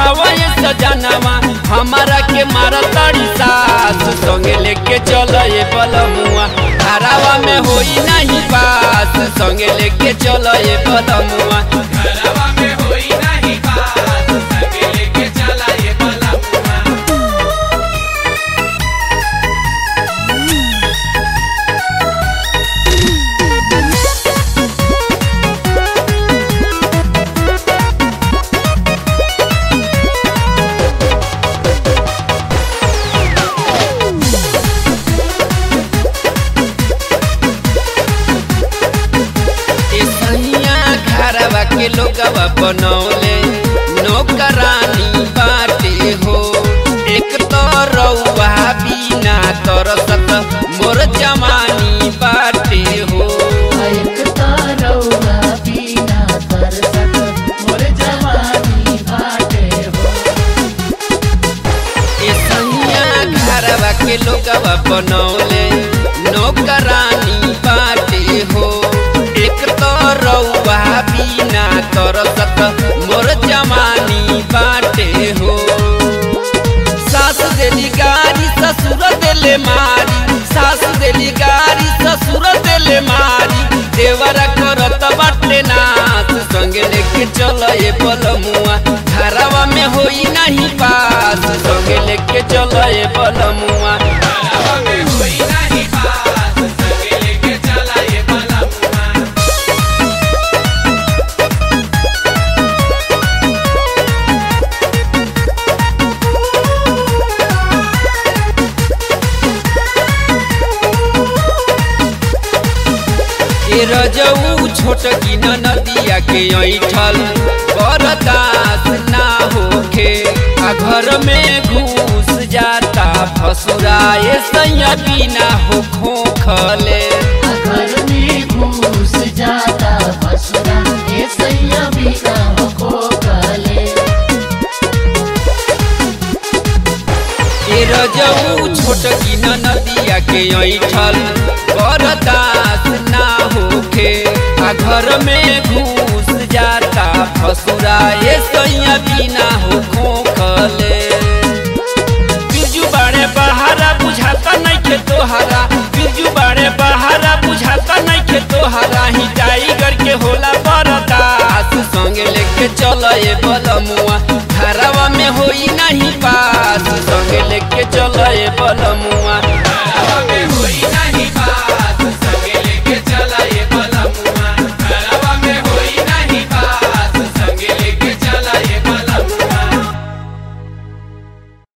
उठावा ये सजनवा हमारा के मारा ताड़ी सास संगे लेके चल ये बलमुआ धारावा में होई नहीं पास संगे लेके चल ये बलमुआ घरवा में होई नाही बात संगे लेके चला ये बलमुआ ए सैया घरवा के लोगवा बनौले नौकरानी बाटे हो एक तो रउआ बिना तरसत मोर जवानी बाटे हो एक तारौआ बिना तरसत मोर जवानी बाटे हो ए सैया घरवा के लोगवा बनौले नौकरानी बाटे हो एक तो रउआ बिना तरसत मोर जवानी बाटे हो सास देली गारी ससुर देले मारी सास देली गारी ससुर देले मारी देवरा करत बाटे नाच संगे लेके चल ये बलमुआ घरवा में होई नहीं पास संगे लेके चल ये बलमुआ घरवा में होई नाही बात संगे लेके चला ये बलमुआ ए रजऊ छोट की नदिया के ऐठल बरदास ना होखे आ घर में घुस जाता फसुरा ए सैया बिना हो खोखले घर में घूस जाता बसुरा ये सैया बिना हो कले ए रजऊ छोट की नदिया के ऐठल बरदास ना होखे आ घर में घुस जाता फसुरा ए सैया बिना हो खोखले बिरजू बाड़े बहारा बुझाता नहीं के तोहरा बिरजू बाड़े बहारा बुझाता नहीं के तोहरा ही टाइगर के होला बरदास संगे लेके चल ये बलमुआ घरवा में होई नहीं पास